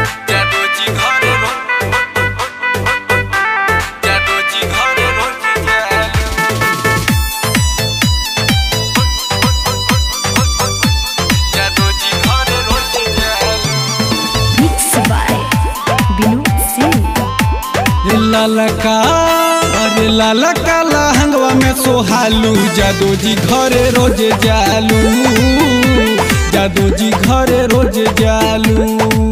जादूजी घरे रो जादूजी घरे रोज जालू जादूजी घरे रोज जालू Mixed by Vinod Singh. ललका अरे ललका लहंगवा में सोहालू जादू जी घरे रोज जालू जादू जी घरे रोज जालू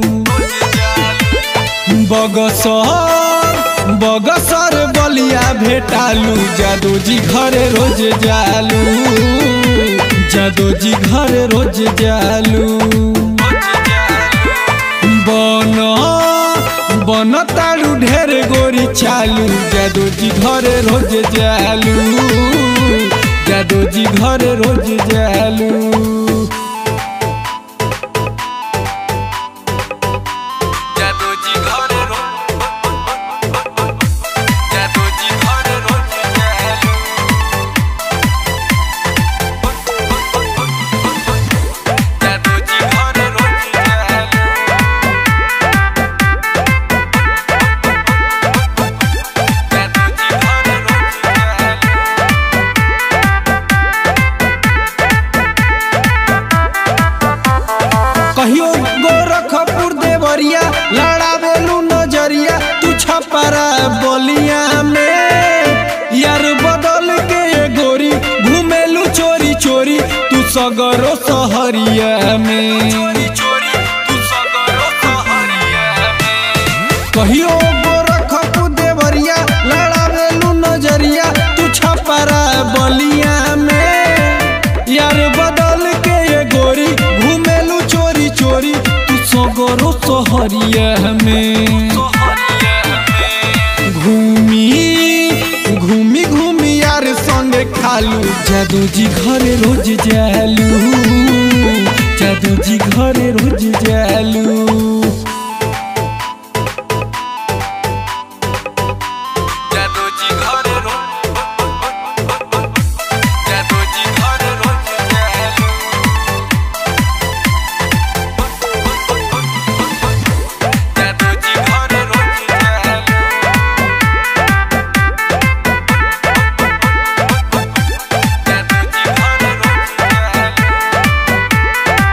बगसर बगसर बलिया भेटालू जादू जी घरे रोज जालू जादू जी घरे रोज जालू बन बन तारू ढेर गोरी चालू जादू जी घरे रोज जालू जादू जी घरे रोज जालू जादूजी घरे रो जादूजी घरे रोज जालू जादूजी घरे रोज जालू जादूजी घरे रोज जालू कहियो गोरखपुर देवरिया लड़ावेलू नजरिया तू छपरा बलिया में यार बदल के ये गोरी घूमेलू चोरी चोरी तू सगरो सहरिया में चोरी चोरी तू सगरो सहरिया में कहियो गोरखपुर देवरिया लड़ावेलू नजरिया तू छपरा बलिया में यार बदल के ये गोरी घूमेलू चोरी चोरी तू सगरो सहरिया में घूमी घूमी घूमी यार संगे खालू जादू जी घरे रोज जालू जादू जी घरे रोज जालू जादूजी घरे रो जादूजी घरे रोज जालू जादूजी घरे रोज जालू जादूजी घरे रोज जालू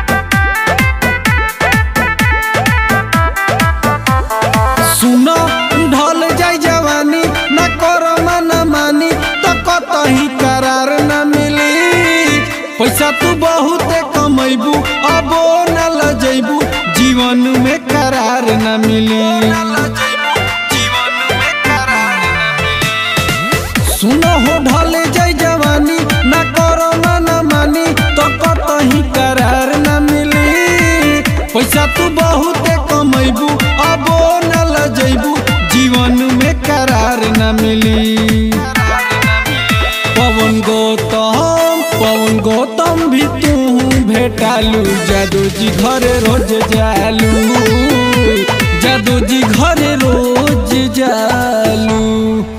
सुनो ढल जाई जवानी न करो मन मानी तो कतही करार न मिली पैसा तू बहुत कमैबू अबो न लजैबू जीवन में करार न मिली जीवन में करार न मिली सुनो हो ढल जाई जवानी न करो मन मानी तो कतही करार न मिली पैसा तू बहुत कमैबू अबो न लजैबू जीवन में करार न मिली पवन गौतम पवन गौतम भी तू भेटालू जादू जी घरे रोज जालू जादू जी घरे रोज जालू